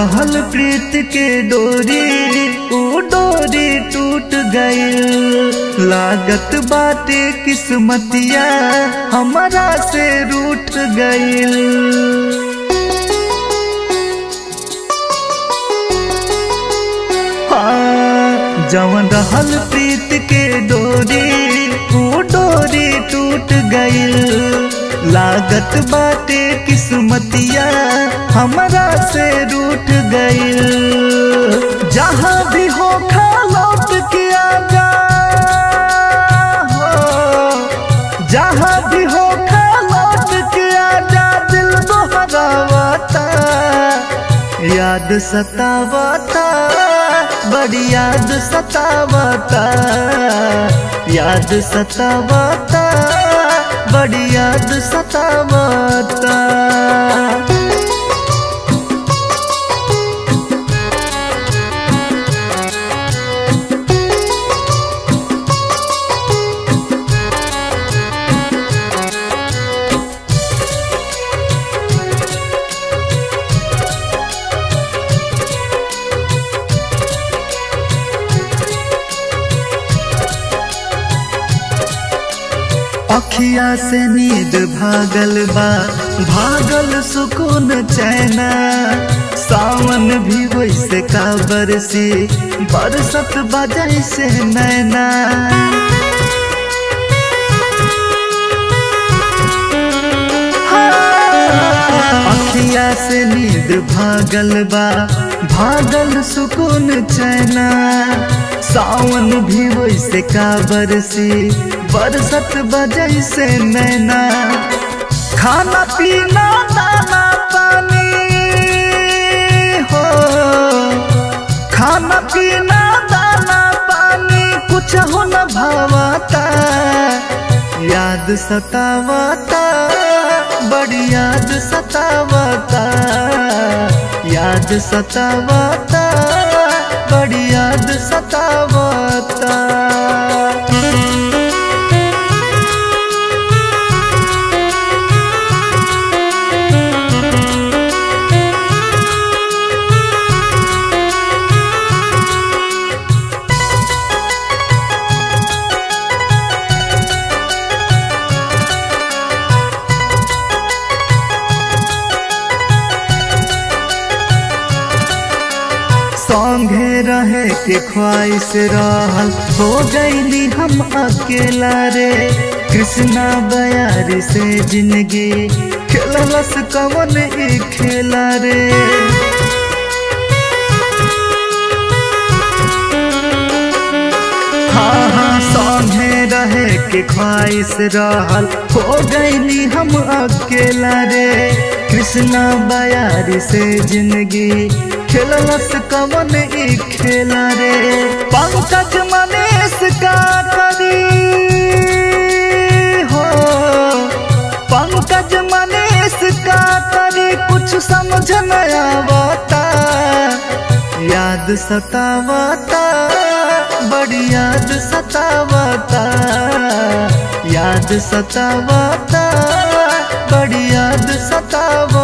रहल प्रीत के डोरी ऊ डोरी टूट गईल लागत बाटे किस्मतिया हमारा से रूठ गईल हाँ, जवन रहल प्रीत के डोरी वो डोरी टूट गईल लागत बाटे किस्मतिया हमरा से रूठ गईल जहाँ भी हो खा लौट के आजा हो जहाँ भी हो खा लौट के आजा दिल दोहरावता याद सतावता बड़ी याद सतावता याद सतावता बड़ी याद सतावता अखिया से नींद भागल बा भागल सुकून चैना सावन भी वैसे का बरसी बरसत बजै से नैना अखिया से नींद भागल बा भागल सुकून चैना सावन भी वैसे का बरसी बरसत बजै से नैना खाना पीना दाना पानी हो खाना पीना दाना पानी कुछ हो न भावता याद सतावता बड़ी याद सतावता याद सतावता बड़ी याद सतावता संगे रहे के ख्वाहिश रहल हो गईली हम अकेला रे कृष्णा बयार से जिंदगी खेललस कवन ई खेला रे हाँ हाँ संगे रहे के ख्वाहिश रहल हो गईली हम अकेला रे कृष्णा बयार से जिंदगी खेललस कवन ई खेला रे पंकज मनीष का करी हो पंकज मनीष का करी कुछ समझ न आवता याद सतावता बड़ी याद सतावता याद सतावता बड़ी याद सतावता